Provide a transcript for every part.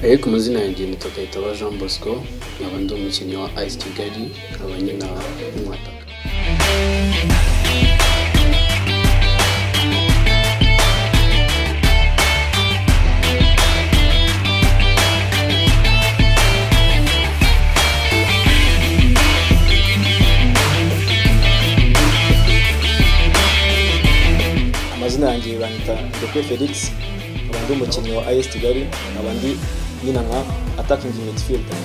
Eric mazina yanjye nitwa Kayitaba Jean Bosco nkaba ndi umukinnyi wa Ice Kigali nkaba nyina w'umwataka amazina yanjye banyita Ndekwe Felix nkaba ndi umukinnyi wa AS Kigali nkaba ndi nyina nka attacking midfielder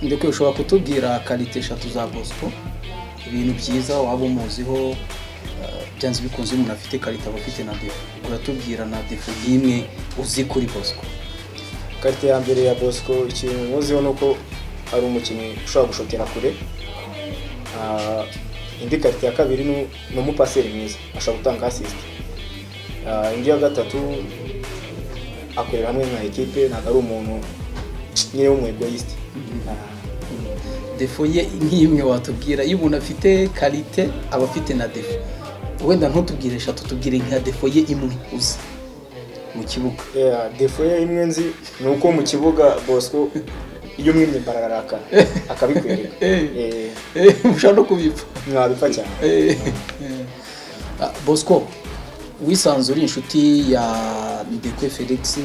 ndetse ushobora kutubwira karite eshatu za bosco ibintu byiza waba umuziho eh, byanze bikunze umuntu afite karite aba afite na defu uratubwira na defu y'imwe uzi kuri bosco karite ya mbere ya Bosco ikintu muziho ni uko ari umukinnyi ushobora gushotera kure Ah, indi karite ya kabiri ni ni umupaseri mwiza ashobora gutanga assist Ah, indi ya gatatu akorera hamwe nka ekipe ntabwo ari umuntu nyine w'umuegoyisite defu ye nk'imwe watubwira iyo umuntu afite karite aba afite na defu wenda ntutubwire eshatu tubwire nka defu ye imwe uzi mu kibuga Yeah, defo ye imwe nzi ni uko mu kibuga bosco iyo umwimye bararaka akabikwereka Eh. Eh, Eh, ushobora no kubipfa mwabipfa cyane Eh, eh. Ah, bosco wisanze uri inshuti ya ndekwe felix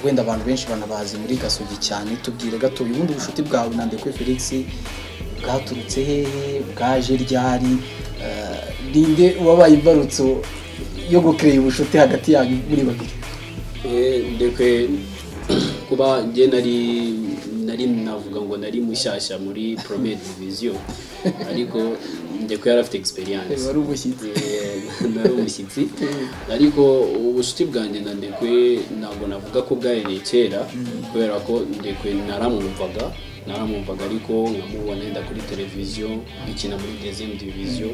wenda abantu benshi banabazi muri gasogi cyane tubwire gato ubundi ubushuti bwawe na ndekwe felix bwaturutse hehe bwaje ryari Eh, ninde wabaye imbarutso yo gukerera ubucuti hagati yanyu muri babiri Eh, ndekwe kuba njye nari nari navuga ngo nari mushyashya muri premier division ariko ndekwe yari afite Eh, experience wari umushyitsi Eh, nari umushyitsi ariko ubucuti bwanjye na ndekwe ntabwo navuga ko bwahereye kera kubera ko ndekwe naramwumvaga naramwumvaga ariko nkamubona yenda kuri televiziyo ikina muri dezemu diviziyo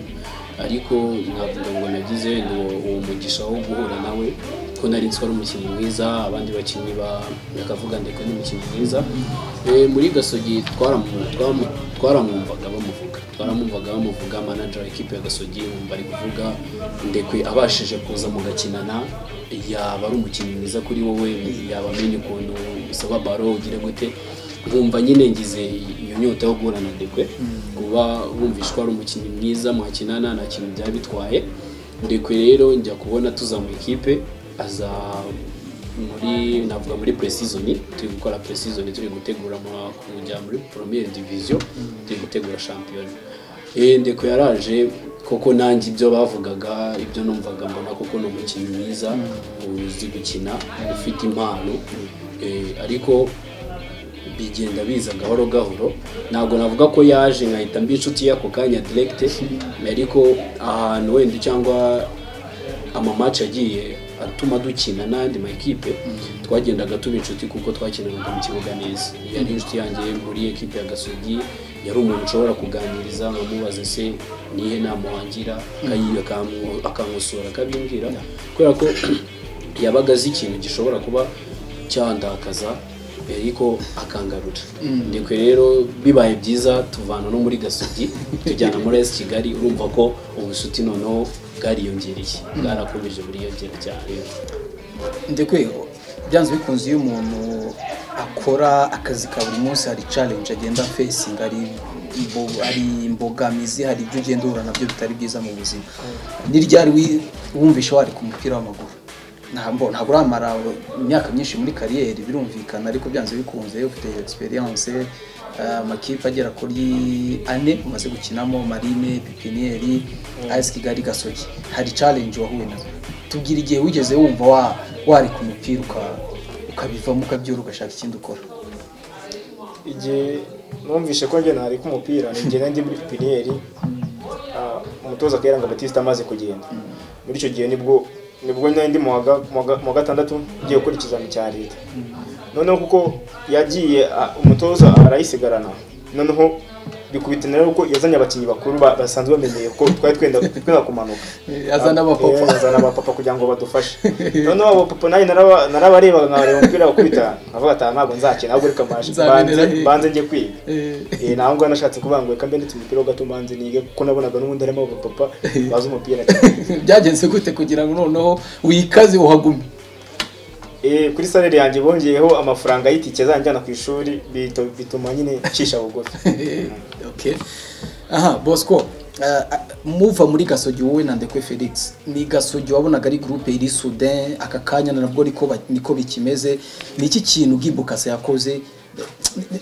ariko navuga ngo nagize uwo uwo mugisha wo guhura nawe ko nari nzi ko ari umukinnyi mwiza abandi bakinnyi ba- bakavuga ndekwe ni umukinnyi mwiza Eh, muri gasogi twaramu- twamu- twaramwumvaga bamuvuga twaramwumvaga bamuvuga manager w'ikipe ya gasogi wumva ari kuvuga ndekwe abashije kuza mugakinana yaba ari umukinnyi mwiza kuri wowe yaba amenye ukuntu usaba baro ugira gute nkumva nyine ngize iyo nyota yo guhura na ndekwe kuba wumvisha ko ari umukinnyi mwiza mwakinana nta kintu byaba bitwaye ndekwe rero njya kubona tuza mu ikipe aza muri navuga muri pre-season turi gukora pre-season turi gutegura mu- kujya muri premiere division turi gutegura shampiyona Eh, ndeko yaraje koko nanjye ibyo bavugaga ibyo numvaga mbona koko ni umukinnyi mwiza uzi gukina ufite impano Eh, ariko bigenda biza gahoro gahoro ntabwo navuga ko yaje nkahita mba inshuti y'ako kanya direkite ariko ahantu wenda cyangwa amamaci agiye atuma dukina n'andi makipe twagendaga tuba inshuti kuko twakinanaga mu kibuga neza yari inshuti yanjye muri ekipe ya gasogi yari umuntu ushobora kuganiriza nkamubaze se nihe nama wangira akayi- akamwo- akankosora akabimbwira kubera ko yabaga azi ikintu gishobora kuba cyandakaza ariko akangarura ndekwe rero bibaye byiza tuvana no muri gasogi tujyana muri esi kigali urumva ko ubucuti noneho bwariyongereye bwarakomeje buriyongera cyane ndekwe byanze bikunze iyo umuntu akora akazi ka buri munsi hari challenge agenda fesingi hari imbo- hari imbogamizi hari ibyo ugenda uhura nabyo bitari byiza mu buzima n'iryari wi- wumvisha wari ku mupira w'amaguru ntabwo ntabwo uramara imyaka myinshi muri kariyeri birumvikana ariko byanze bikunze iyo ufite experience eh, amakipe agera kuri ane umaze gukinamo marine pipiniyeri ayesi kigali gasogi hari challenge wahuye nazo tubwira igihe wigeze wumva wa- wari ku mupira uka- ukabivamo ukabyura ugashaka ikindi ukora igihe numvishe ko njye nari ku mupira ni njye ndi muri pipiniyeri ah, umutoza kayiranga batiste amaze kugenda muri icyo gihe nibwo nibwo nari ndi mu wa ga- mu wa ga- mu wa gatandatu ngiye gukora ikizami cya leta noneho kuko yagiye ah, umutoza arayisigarana noneho bikubitana rero kuko yazanye abakinnyi bakuru ba- basanzwe bamenyeye ko twari twenda twenda kumanuka azana Eh, abapapa azana abapapa kugira ngo badufashe noneho abapapa nanjye naraba- narabarebaga nkabareba umupira bakubita nkavuga ati "Aha ntabwo nzakina ahubwo reka maje Nzabinera mbanze- hehe." mbanze njye kwiga Eh, Eh, naho ngaho nashatse kuvuga ngo reka mbe ndetse umupira wo gato mbanze nige kuko nabonaga n'ubundi harimo abapapa bazi umupira cyane byagenze gute kugira ngo noneho wikaze uhagume Eh, kuri salere yanjye bongeyeho amafaranga y'itike azanjyana ku ishuri bito- bituma nyine ncisha bugufi okay. aha bosco ah, ah, muva muri gasogi wowe na ndekwe felix ni gasogi wabonaga ari gurupe iri sudin aka kanya nabwo niko ba- niko bikimeze ni iki kintu gibukase yakoze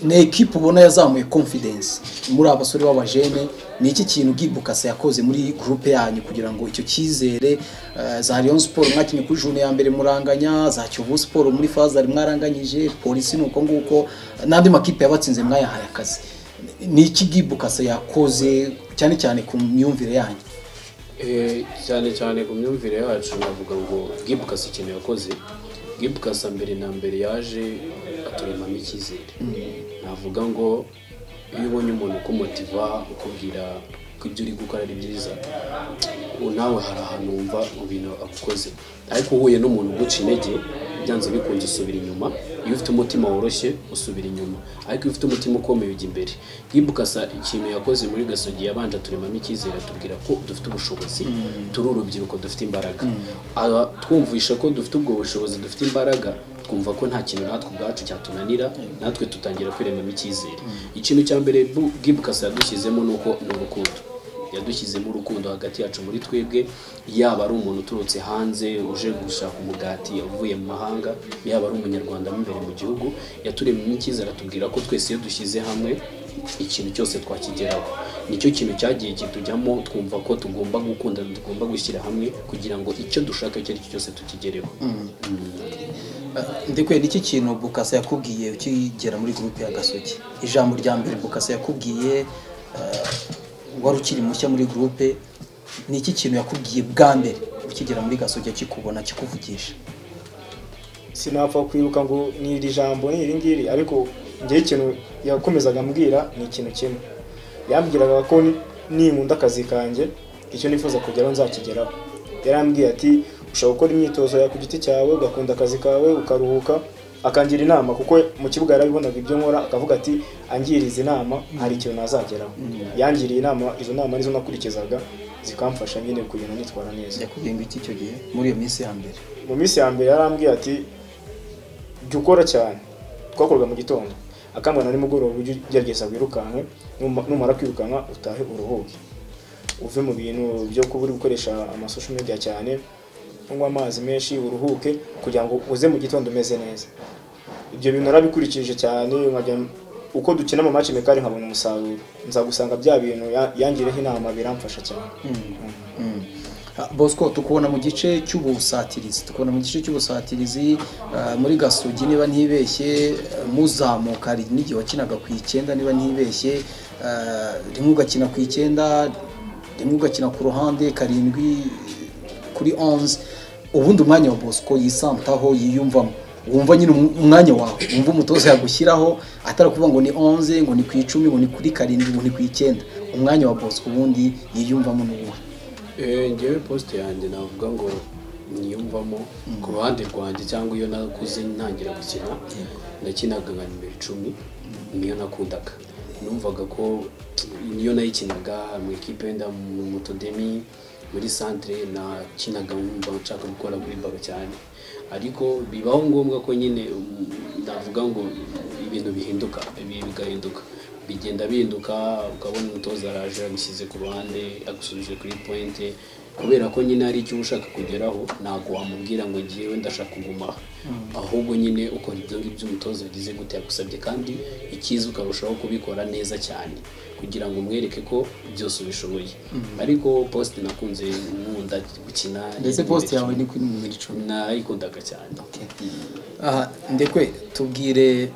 ni ekipa ubona yazamuye confidence muri abasore b'abajene ni iki kintu gibukase yakoze muri gurupe yanyu kugira ngo icyo cyizere ah, za Rayon Sport mwakinye kuri june ya mbere muranganya za Kiyovu Sport muri Fazari mwaranganyije polisi ni uko nguko n'andi makipe yabatsinze mwayahaye akazi ni iki gibukase yakoze cyane cyane ku myumvire yanyu Eh, cyane cyane ku myumvire yacu navuga ngo gibukasa ikintu yakoze gibukasa mbere na mbere yaje aturemamo icyizere navuga ngo iyo ubonye umuntu ukumotiva ukubwira ko ibyo uri gukora ari byiza ubu nawe hari ahantu wumva mu bintu agukoze ariko uhuye n'umuntu uguca intege byanze bikunze usubira inyuma iyo ufite umutima woroshye usubira inyuma ariko iyo ufite umutima ukomeye ujya imbere gibukasa ikintu yakoze muri gasogi yabanje turemamo icyizere atubwira ko dufite ubushobozi turi urubyiruko dufite imbaraga Aba twumvisha ko dufite ubwo bushobozi dufite imbaraga twumva ko nta kintu natwe ubwacu cyatunanira natwe tutangira kwiremamo icyizere ikintu cya mbere Bu- gibukasa yadushyizemo ni uko ni urukundo yadushyizemo urukundo hagati yacu muri twebwe yaba ari umuntu uturutse hanze uje gushaka umugati uvuye mu mahanga yaba ari umunyarwanda mo imbere mu gihugu yaturemyemo icyizere atubwira ko twese iyo dushyize hamwe ikintu cyose twakigeraho nicyo kintu cyagiye kitujyamo twumva ko tugomba gukunda tugomba gushyira hamwe kugira ngo icyo dushaka icyo ari cyo cyose tukigereho ndikwe ni iki kintu bukase yakubwiye ukigera muri gurupe ya gasogi ijambo rya mbere bukase yakubwiye eh, wari ukiri mushya muri gurupe ni iki kintu yakubwiye bwa mbere ukigera muri gasogi akikubona akikuvugisha sinapfa kwibuka ngo ni iri jambo ni iri ngiri ariko ngewe ikintu yakomezaga ambwira ni ikintu kimwe yambwiraga ko ni- ninkunda akazi kanjye icyo nifuza kugeraho nzakigeraho yarambwiye ati ushobora gukora imyitozo yawe ku giti cyawe ugakunda akazi kawe ukaruhuka akangira inama kuko mu kibuga yarabibonaga ibyo nkora akavuga ati angiriza inama hari ikintu nazageraho yangiriye inama izo nama nizo nakurikizaga zikamfasha nyine kugenda nitwara neza yakubwiye ngo iki icyo gihe muri iyo minsi ya mbere mu minsi ya mbere yarambwiye ati jya ukora cyane twakorwa mu gitondo akambwira na nimugoroba ujye ugerageza wirukanke numa- numara kwirukanka utahe uruhuke uve mu bintu byo kuba uri gukoresha amasosho media cyane unywa amazi menshi uruhuke kugira ngo uze mu gitondo umeze neza ibyo bintu narabikurikije cyane nkajya uko dukina mu match mekari nkabona umusaruro nza gusanga bya bintu ya- yangireho inama biramfasha cyane Mm. Ah, Bosco tukubona mu gice cy'ubusatirizi tukubona mu gice cy'ubusatirizi ah, muri Gasogi niba ntibeshye ah, muzamuka hari n'igihe wakinaga ku icyenda niba ntibeshye ah, rimwe ugakina ku icyenda rimwe ugakina ku ruhande karindwi kuri 11 ubundi umwanya wa Bosco yisantaho yiyumvamo wumva nyine umu- umwanya wawe wumva umutoza yagushyiraho atarakuvuga ngo ni 11 ngo ni ku icumi ngo ni kuri karindwi ngo ni ku icyenda umwanya wa Bosco ubundi yiyumvamo n'uwuhe Eh, ngewe posite yanjye navuga ngo niyumvamo ku ruhande rwanjye cyangwa iyo nakuze ntangira gukina nakinaga nka nimero icumi niyo nakundaga numvaga ko niyo nayikinaga mu ikipe wenda mu mutodemi muri santere nakinaga nkumva nshaka gukora kuri baro cyane ariko bibaho ngombwa ko nyine um, navuga ngo ibintu bihinduka ibi- bigahinduka bigenda bihinduka ukabona umutoza araje agushyize ku ruhande agusubije kuri pointe kubera ko nyine hari icyo uba ushaka kugeraho ntabwo wamubwira ngo ngewe ndashaka kuguma aha ahubwo nyine ukora ibyo ngibyo umutoza yagize gute yagusabye kandi icyiza ukarushaho kubikora neza cyane kugira ngo umwereke ko byose ubishoboye ariko posite nakunze nkunda gukina ndetse posite yawe ni kuri nimero icumi nayikundaga cyane aha ndekwe tubwire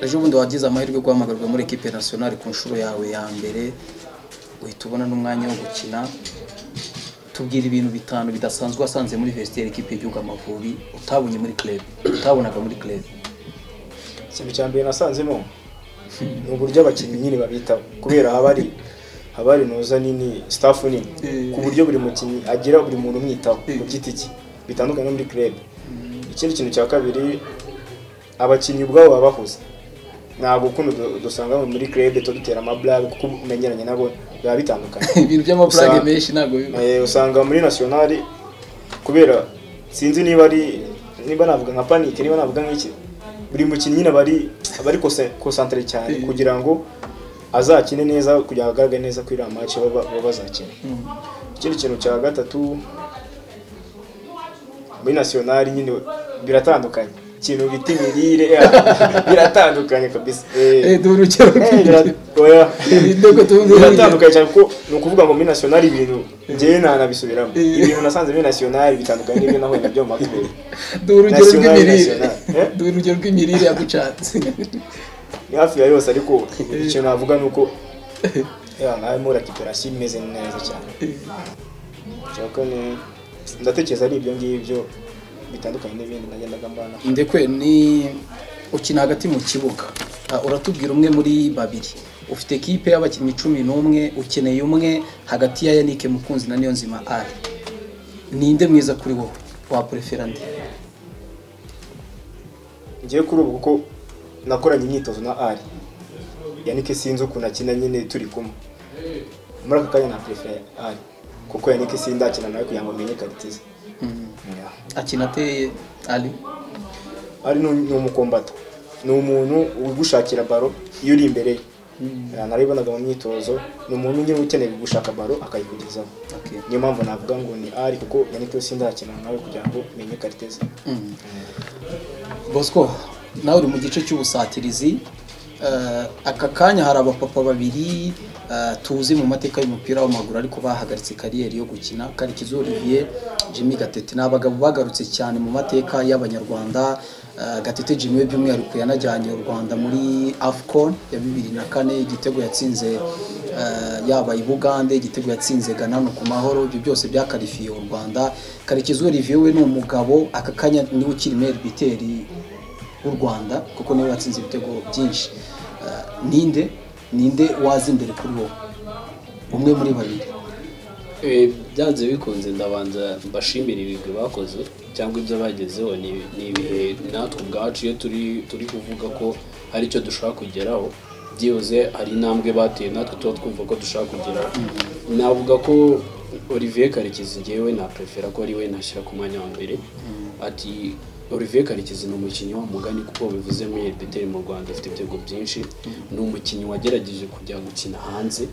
ejo bundi wagize amahirwe yo guhamagarwa muri ekipe nasiyonari ku nshuro yawe ya mbere uhita ubona n'umwanya wo gukina tubwire ibintu bitanu bidasanzwe wasanze muri vesiteri ekipe y'igihugu amavubi utabonye muri club utabonaga muri club ikintu cya mbere nasanzemo ni uburyo abakinnyi nyine babitaho kubera haba hari haba hari noza nini staff nini Eh. ku buryo buri mukinnyi agira buri muntu umwitaho Eh. ku giti cye bitandukanye no muri club ikindi kintu cya kabiri abakinnyi ubwabo baba bahuze ntabwo kuno dusanga muri club tuba dutera amablab kuko umenyeranye nabo biba bitandukanye ibintu by'amafaranga Usanga- menshi ntabwo biba Eh, usanga muri nationali kubera sinzi niba ari niba navuga nka panic niba navuga nk'iki buri mukinnyi nyine bari bari concentre cyane Eh. kugira ngo azakine neza kugira ngo agaragare neza kuri iriya match baba baba bazakina Mm. ikindi kintu cya gatatu muri nationali nyine biratandukanye ikintu bita imirire ya, biratandukanye kabisa Eh, Eh, duha urugero eh, bira- oya. Ibitego tuzi biratandukanye cyane kuko ni ukuvuga ngo muri nationali ibintu ngewe ntanabisubiramo Eh. ibintu nasanze muri nationali bitandukanye n'ibyo nabonye byo mu matorero duha urugero National, rw'imirire national. Eh? duha urugero rw'imirire yagucatse ni hafi ya yose ariko icyo navuga ni uko ya, harimo recuperation imeze neza cyane cya kane ndatekereza ari ibyo ngibyo bitandukanye n'ibindi nagendaga mbana ndekwe ni ukina hagati mu kibuga Ah, uratubwira umwe muri babiri ufite ekipe y'abakinnyi cumi n'umwe ukeneye umwe hagati ya yannick mukunzi na niyonzima ari ninde mwiza kuri wowe waporefera nde ngewe kuri ubu kuko nakoranye imyitozo na ari yannick sinzi ukuntu akina nyine turi kumwe muri aka kanya na prefere ari kuko yannick sindakina nawe kugira ngo amenye karite ze Mm. Yeah. akina ateye ari ari ni ni umukombato ni umuntu ugushakira baro iyo uri imbere ye Yeah, narayibonaga mu myitozo ni umuntu nyine ukeneye gushaka baro akayikugezaho Okay. niyo mpamvu navuga ngo ni ari kuko yannick sindakina nawe kugira ngo menye karite ze Mm. Bosco nawe uri mu gice cy'ubusatirizi Eh, aka kanya hari abapapa babiri eh, tuzi mu mateka y'umupira w'amaguru ariko bahagaritse kariyeri yo gukina Karekezi Olivier Jimmy Gatete ni abagabo bagarutse cyane mu mateka y'abanyarwanda Eh, Gatete Jimmy we by'umwihariko yanajyanye u Rwanda muri AFCON ya bibiri na kane igitego yatsinze eh, yaba i Bugande igitego yatsinze Ghana no ku mahoro ibyo byose byakarifiye u Rwanda Karekezi Olivier we ni umugabo aka kanya niwe ukiri meilleur buteur w'u Rwanda kuko niwe watsinze ibitego byinshi Eh, ninde ninde waza imbere kuri wowe umwe muri babiri Eh, byanze bikunze ndabanza mbashimira ibigwi bakoze cyangwa ibyo bagezeho ni ni ibihe natwe ubwacu iyo turi turi kuvuga ko hari icyo dushaka kugeraho byibuze hari intambwe bateye natwe tuba twumva ko dushaka kugeraho navuga ko Olivier Karekezi ngewe naprefera ko ari we nashyira ku mwanya wa mbere ati Olivier Karekezi ni umukinnyi wa mugani kuko bivuze muri Elbiteri mu Rwanda afite ibitego byinshi ni umukinnyi wagerageje kujya gukina hanze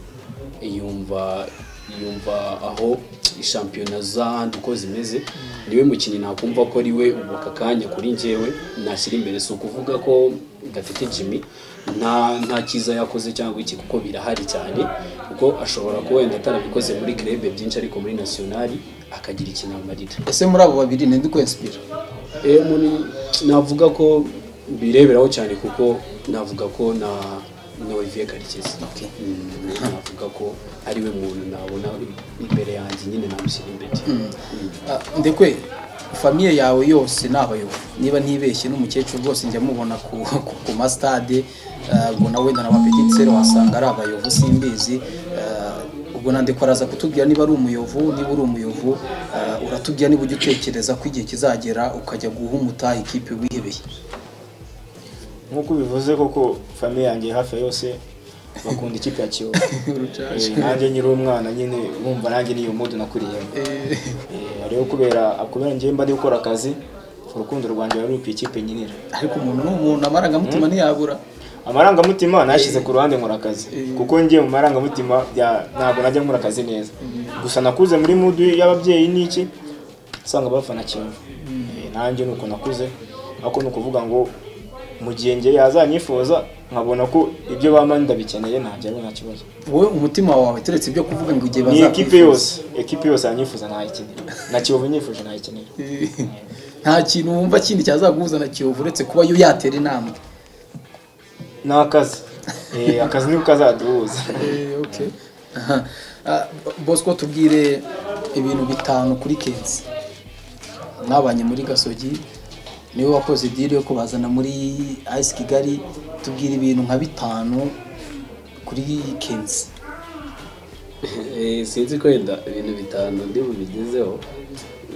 yumva yumva aho shampiyona z'ahandi uko zimeze niwe mukinnyi nakumva ko ari we ubu aka kanya kuri njyewe nashyira imbere si ukuvuga ko gatete jimmy nta nta cyiza yakoze cyangwa iki kuko birahari cyane kuko ashobora kuba wenda atarabikoze muri krebe byinshi ariko muri nationali akagira ikintu amarira ese muri abo babiri ninde ukwensipira Eh, muri navuga ko bireberaho cyane kuko navuga ko na na Olivier Karekezi Okay. Mm, navuga ko ari we muntu nabona imbere yanjye nyine namushyira imbere Ah, ndekwe famiye yawe yose ni abayobozi niba ntibeshye n'umukecuru rwose njya mubona ku, ku, ku masitade ah, ubwo nawe wenda na bapetitiseri wasanga ari abayovu simbizi Ah, ubwo nande ko araza kutubwira niba ari umuyovu niba uri umuyovu ah, uratubwira niba ujya utekereza ko igihe kizagera ukajya guha umutaha ikipe wihebeye nk'uko ubivuze koko famiye yanjye hafi ya yose bakunda ikipe ya kiyovu Eh, nanjye nyiri umwana nyine urumva nanjye niyo mudu nakuriyemo Eh, rero kubera kubera njyewe mba ndi gukora akazi urukundo rwanjye ruba ruri ku ikipe nyinira ariko umuntu ni umuntu amarangamutima ntiyabura amarangamutima nayashyize ku ruhande nkora akazi Eh. kuko njyewe mu marangamutima ya- ntabwo najya nkora akazi neza gusa nakuze muri mudu y'ababyeyi n'iki usanga bafana kimwe Eh, nanjye ni uko nakuze ariko ni ukuvuga ngo mu gihe njye yazanyifuza nkabona ko ibyo bama ndabikeneye ntabyo ari nta kibazo wowe umutima wawe turetse ibyo kuvuga ngo igihe ni ekipe bazakwifuza yose ekipe yose yanyifuza ntayikenera na kiyovu nyifuje ntayikenera nta kintu wumva kindi cyazaguhuza na kiyovu uretse kuba yo yatera intambwe ni akazi Eh, akazi niko kazaduhuza Aha. Ah, bosco tubwire ibintu bitanu kuri kenzi mwabanye muri gasogi niwe wakoze diri yo kubazana muri ayisi kigali tubwira ibintu nka bitanu kuri kenzi Eh, sinzi ko wenda ibintu bitanu ndi bubigezeho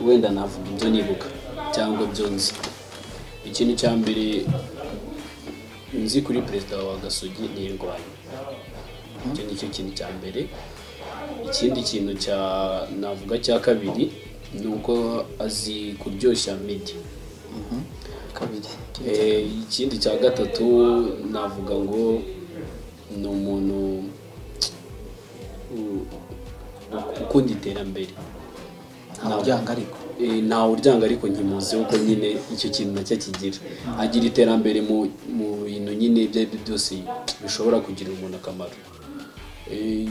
wenda navuga ibyo nibuka cyangwa ibyo nzi ikintu cya mbere nzi kuri perezida wa gasogi ni indwanyi icyo ni cyo kintu cya mbere ikindi kintu cya navuga cya kabiri ni uko azi kuryoshya media kabiri Eh, ikindi cya gatatu navuga ngo ni umuntu u- ukunda iterambere nta muryango ariko Eh, ntawe uryanga ariko nkimuzi kuko nyine icyo kintu nacyo kigira agira iterambere mu mu bintu nyine ibyo ari byo byose bishobora kugirira umuntu akamaro Eh,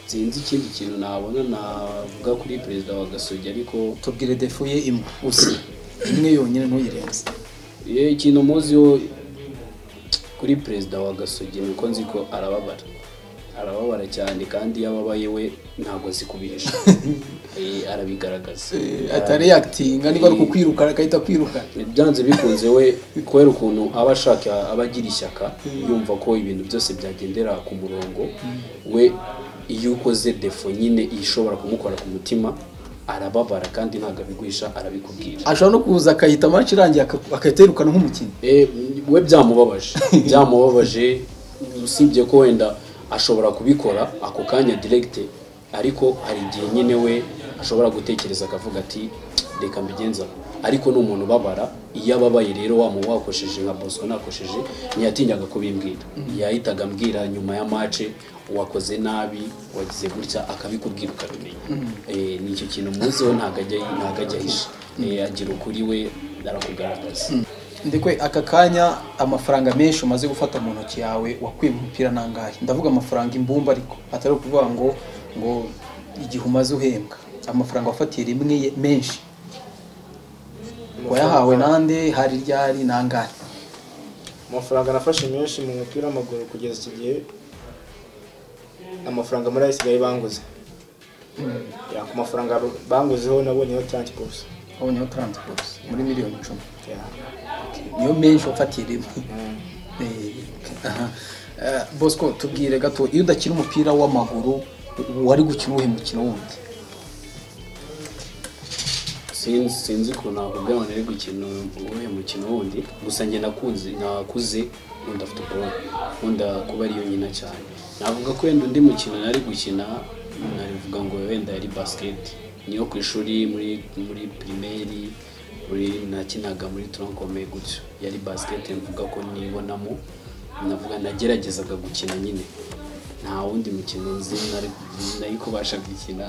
sinzi ikindi kintu nabona navuga kuri perezida wa gasogi ariko tubwire defu ye imwe gusa imwe yonyine ntuyirenze Eh, ikintu muziho kuri perezida wa gasogi ni uko nzi ko arababara arababara cyane kandi iyo ababaye we ntabwo azi kubihisha Eh, arabigaragaza atari yakitinga niba ari ukukwiruka agahita kwirukana byanze bikunze we kubera ukuntu aba ashaka aba agira ishyaka yumva ko ibintu byose byagendera ku murongo we iyo ukoze defo nyine ishobora kumukora ku mutima arababara kandi ntabwo abiguhisha arabikubwira ashobora no kuza akahita match irangiye aka- agahita yirukana nk'umukinnyi Eh, we byamubabaje byamubabaje usibye ko wenda ashobora kubikora ako kanya direkite ariko hari igihe nyine we ashobora gutekereza akavuga ati reka mbigenza ko." ariko ni umuntu ubabara iyo ababaye rero wa muntu wakoresheje nka bosco nakoresheje ntiyatinyaga kubimbwira yahitaga ambwira nyuma ya mace wakoze nabi wagize gutya akabikubwira ukabimenya Eh, ni icyo kintu muziho ntabwo ajya- ntabwo ajya ahisha Eh, agira ukuri we arakugaragaza ndekwe aka kanya amafaranga menshi umaze gufata mu ntoki yawe wakwiye mu mupira nangahe ndavuga amafaranga imbumba ariko atari ukuvuga ngo ngo igihe umaze uhembwa amafaranga wafatiye rimwe ye- menshi wayahawe nande hari ryari nangahe amafaranga nafashe menshi mu mupira w'amaguru kugeza iki gihe amafaranga muri ayisigaye banguze Ya, ku mafaranga banguzeho nabonyeho taransiposi waboneyeho transport muri miliyoni icumi niyo menshi wafatiye rimwe Eh, aha. Eh, bosco tubwire gato iyo udakina umupira w'amaguru wari gukina uwuhe mukino wundi sinzi sinzi ukuntu nakubwira ngo nari gukina uwuhe mukino wundi gusa njye nakunze nakuze nkunda futuboro nkunda kuba ariyo nyina cyane navuga ko wenda undi mukino nari gukina navuga ngo wenda yari basiketi niyo ku ishuri muri muri pirimeri muri nakinaga muri turankome gutyo yari basiketi mvuga ko nibonamo navuga nageragezaga gukina nyine nta wundi mukino nzi nari nari kubasha gukina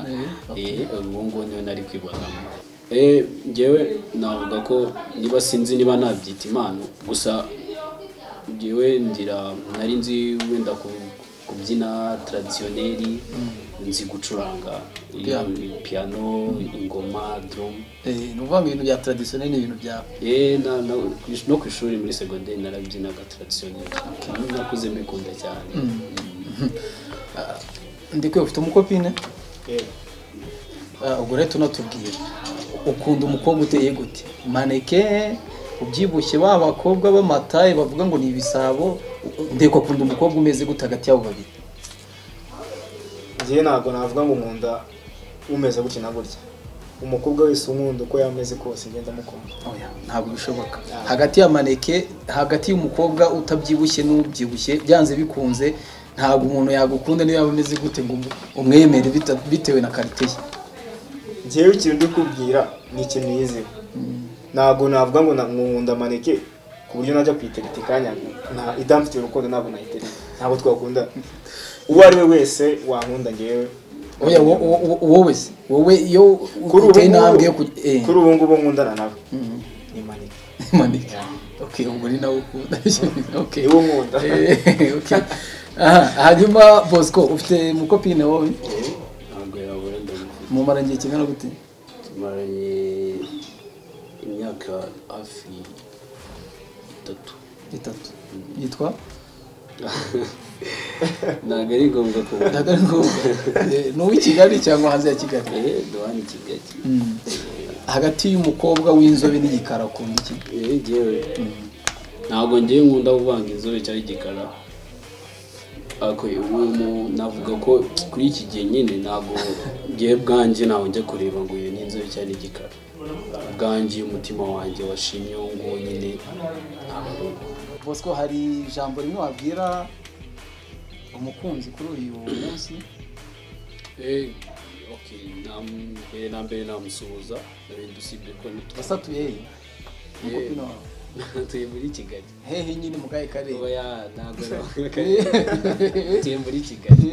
eh, uwo nguwo niwe nari kwibonamo Eh, njyewe navuga ko niba sinzi niba nabyita impano gusa njyewe ndira nari nzi wenda ku- kubyina taradisiyoneri nzi gucuranga eh, piano ingoma drum Eh, ni ukuvuga ngo ibintu bya taradisiyoneri ni ibintu byawe Eh, na- na- ku ish- no ku ishuri muri segonderi narabyinaga taradisiyoneri nakuze mbikunda cyane ndikwiye ufite umukopine yego Ah, ubwo rero tunatubwira ukunda umukobwa uteye gute maneke ubyibushye ba bakobwa b'amataye bavuga ngo ni ibisabo ndeko akunda umukobwa umeze gute hagati y'abo babiri njyewe ntabwo navuga ngo nkunda umeze gutya na gutya umukobwa wese unkunda uko yaba ameze kose ngenda mukunda Oya, ntabwo bishoboka hagati ya maneke hagati y'umukobwa utabyibushye n'ubyibushye byanze bikunze ntabwo umuntu yagukunda niyo yaba ameze gute ngo umwemere bita- bitewe na karite ye njyewe ikintu ndi kubwira ni ikintu yizewe ntabwo navuga ngo na- nkunda maneke ku buryo najya kuyitereta ikanya nta- idamfitiye urukundo ntabwo nayitereta ntabwo twakunda uwo ari we wese wankunda njyewe oya wo- wo- wo- wowe se wowe iyo kuri ubu uteye intambwe yo ngubu kujya eh. kuri ubu ngubu nkundana nawe ni maneke maneke okay ubwo ni nawe ukunda okay niwo nkunda Eh, okay aha hanyuma bosco ufite umukopine wowe Eh, ntabwo yabura ndamufite mumara igihe kingana gute tumaranye imyaka hafi itatu itatu yitwa ntabwo ari ngombwa kubona ndagaragaza ni uw'i kigali cyangwa hanze ya kigali eee duhana ikigali Mm. hagati y'umukobwa w'inzobe n'igikara akunda iki Eh, jyewe ntabwo ngiye nkunda kuvanga inzobe cyangwa igikara ariko ubu mu- navuga ko kuri iki gihe nyine ntabwo ngiye bwanjye ntabwo njya kureba ngo iyo ni inzobe cyangwa ni igikara bwanjye iyo umutima wanjye washimye uwo nguwo nyine ntabwo ari uwo. bosco hari ijambo rimwe wabwira umukunzi kuri uyu munsi Eh, okay, nam- mbere na mbere namusuhuza n'ibindi usibye ko nitwa- yasatuye he Yewe. umukono wawe tuye muri kigali hehe nyine mu kahe karere oya ntabwo tuye muri kigali Eh, tuye muri kigali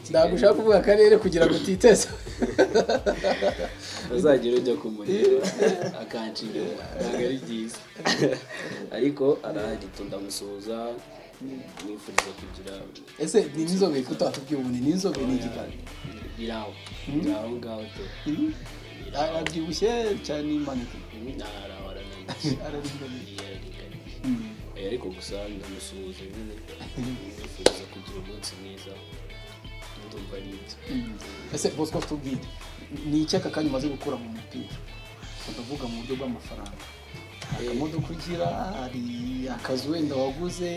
ndagushaka kuvuga akarere kugira ngo utiteza uzagera ujya kumureba akanshinga ntabwo ari byiza ariko arahagita ndamusuhuza mwifuriza kugira ese ni n'inzobe kuko utatubwiye ubu ni n'inzobe n'igikara biri aho biri aho ngaho pe arabyibushye cyane imanitse naraho arananiye araringaniye yararinganiye Mm. Eh, ariko gusa ndamusuhuza nyine mwifuriza kugira umunsi mwiza ndumva ari ibyo Mm. ese bosco tubwire ni iki aka kanya umaze gukura mu mupira ndavuga mu buryo bw'amafaranga hari akamodoka ugira hari akazu wenda waguze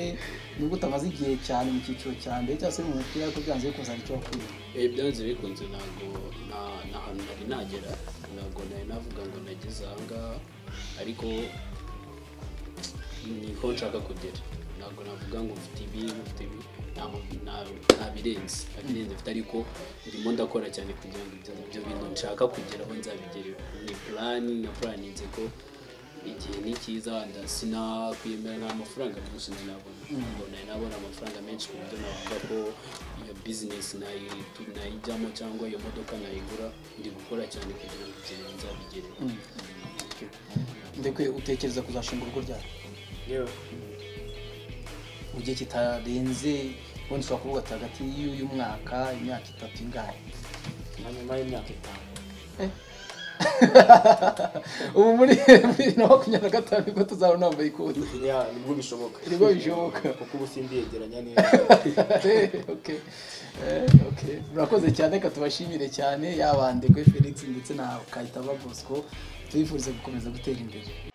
nubwo utamaze igihe cyane mu cyiciro cya mbere cyangwa se mu mupira ariko byanze bikunze hari icyo wakwiriye Eh, byanze bikunze ntabwo nta- nta hantu nari nagera ntabwo nari navuga ngo nageze aha ngaha ariko niho nshaka kugera ntabwo navuga ngo mfite ibi mfite ibi nta- nta- nta birenze nta birenze mfite ariko ndimo ndakora cyane kugira ngo ibyo ibyo bintu nshaka kugeraho nzabigereho ni purani na puraninze ko igihe ni cyiza wenda sinakwiyemera nta mafaranga menshi nari nabona ngo nari nabona amafaranga menshi ku buryo navuga ko iyo bizinesi nayi- nayijyamo cyangwa iyo modoka nayigura ndi gukora cyane kugira ngo ibyo bintu nzabigereho ndekwe utekereza kuzashinga urugo ryawe yewe mu gihe kitarenze ubundi ushobora kuvuga ati hagati y'uyu mwaka imyaka itatu ingahe na nyuma y'imyaka itanu ubu muri bibiri na makumyabiri na gatanu nibwo tuzabona wambaye ikoti Ya, nibwo bishoboka nibwo bishoboka kuko ubu simbiyegeranya neza Okay. Eh, okay. murakoze cyane reka tubashimire cyane yabandekwe felix ndetse na kayitaba bosco tubifurize gukomeza gutera imbere